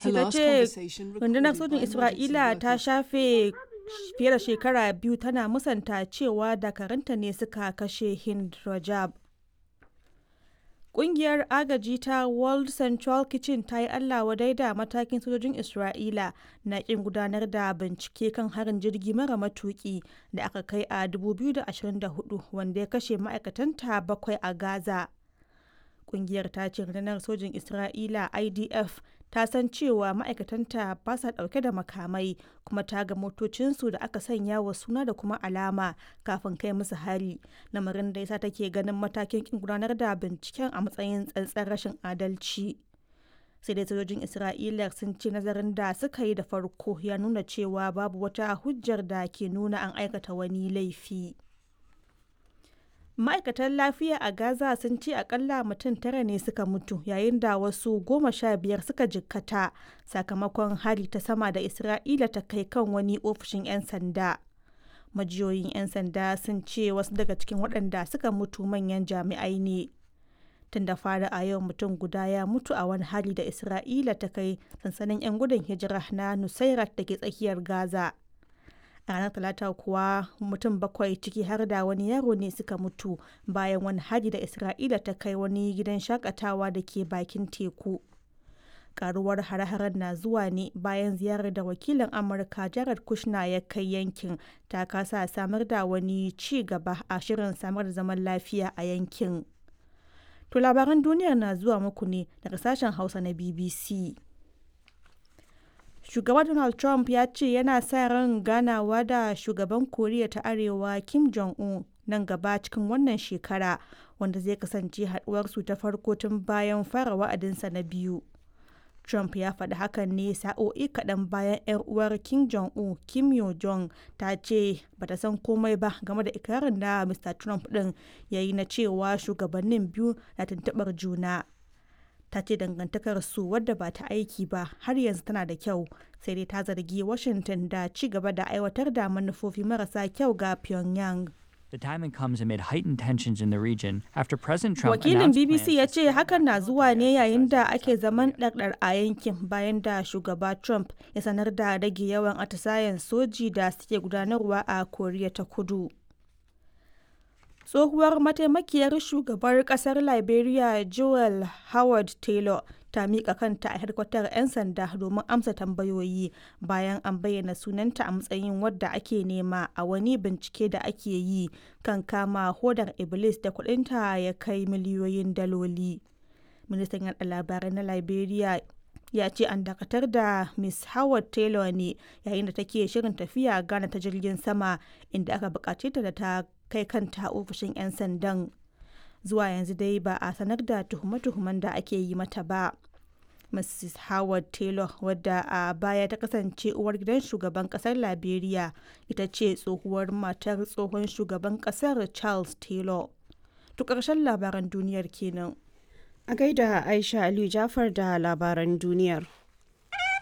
BBC ta ce rundunar sojin Isra'ila ta shafe fiye da shekara biyu tana musanta cewa dakaranta ne suka kashe Hind Rajab. Ƙungiyar agaji ta World Central Kitchen ta yi Allah wadai da matakin sojojin Isra'ila na ƙin gudanar da bincike kan harin jirgi mara matuƙi da aka kai a 2024 wanda ya kashe ma'aikatanta bakwai a Gaza. Ƙungiyar ta ce rundunar sojin Isra'ila IDF ta san cewa ma'aikatanta ba sa ɗauke da makamai kuma ta ga motocinsu da aka sanya wa suna da kuma alama kafin kai musu hari lamarin da yasa take ganin matakin kin gudanar da binciken a matsayin tsantsar rashin adalci sai dai sojojin isra'ila sun ce nazarin da suka yi da farko ya nuna cewa babu wata hujjar da ke nuna an aikata wani laifi. ma'aikatan lafiya a gaza sun ce akalla mutum tara ne suka mutu yayin da wasu goma sha biyar suka jikkata sakamakon hari ta sama da isra'ila ta kai kan wani ofishin 'yan sanda majiyoyin 'yan sanda sun ce wasu daga cikin waɗanda suka mutu manyan jami'ai ne tun da fara a yau mutum guda ya mutu a wani hari da isra'ila ta kai sansanin 'yan gudun hijira na nusairat da ke tsakiyar gaza a ranar talata kuwa mutum bakwai ciki har da wani yaro ne suka mutu bayan wani hari da isra'ila ta kai wani gidan shakatawa da ke bakin teku karuwar hare-haren na zuwa ne bayan ziyarar da wakilin amurka jared kushner ya kai yankin ta kasa samar da wani ci gaba a shirin samar da zaman lafiya a yankin to labaran duniyar na zuwa muku ne daga sashen hausa na bbc shugaba donald trump ya ce yana sa ran ganawa da shugaban koriya ta arewa kim jong-un nan gaba cikin wannan shekara wanda zai kasance haduwarsu ta farko tun bayan fara wa'adinsa na biyu trump ya faɗi hakan ne sa'o'i kaɗan bayan 'yar uwar kim jong-un kim yo jong ta ce bata san komai ba game da ikirarin da mr trump ɗin ya yi na cewa shugabannin biyu na tuntuɓar juna ta ce dangantakar su wadda ba ta aiki ba har yanzu tana da kyau sai dai ta zargi washington da ci gaba da aiwatar da manufofi marasa kyau ga pyongyang The timing comes amid heightened tensions in the region after President Trump Wakilin announced BBC ya plans ce hakan na zuwa ne yayin da ake zaman ɗarɗar a yankin bayan da shugaba Trump ya sanar da rage yawan atisayen soji da suke gudanarwa a Koriya ta Kudu. Tsohuwar mataimakiyar shugabar kasar Liberia Joel Howard Taylor ta miƙa kanta a hedkwatar 'yan sanda domin amsa tambayoyi bayan an bayyana sunanta a matsayin wadda ake nema a wani bincike da ake yi kan kama hodar Iblis da kudinta ya kai miliyoyin daloli. Ministan yaɗa labarai na Liberia ya ce an dakatar da Miss Howard Taylor ne yayin da take shirin tafiya Ghana ta jirgin sama inda aka bukace ta da ta kai kanta ofishin 'yan sandan. Zuwa yanzu dai ba a sanar da tuhume-tuhumen da ake yi mata ba. Mrs. Howard Taylor wadda a baya ta kasance uwar gidan shugaban kasar Liberia ita ce tsohuwar matar tsohon shugaban kasar Charles Taylor. To ƙarshen labaran duniyar kenan. A gaida Aisha Aliyu Jafar da labaran duniyar.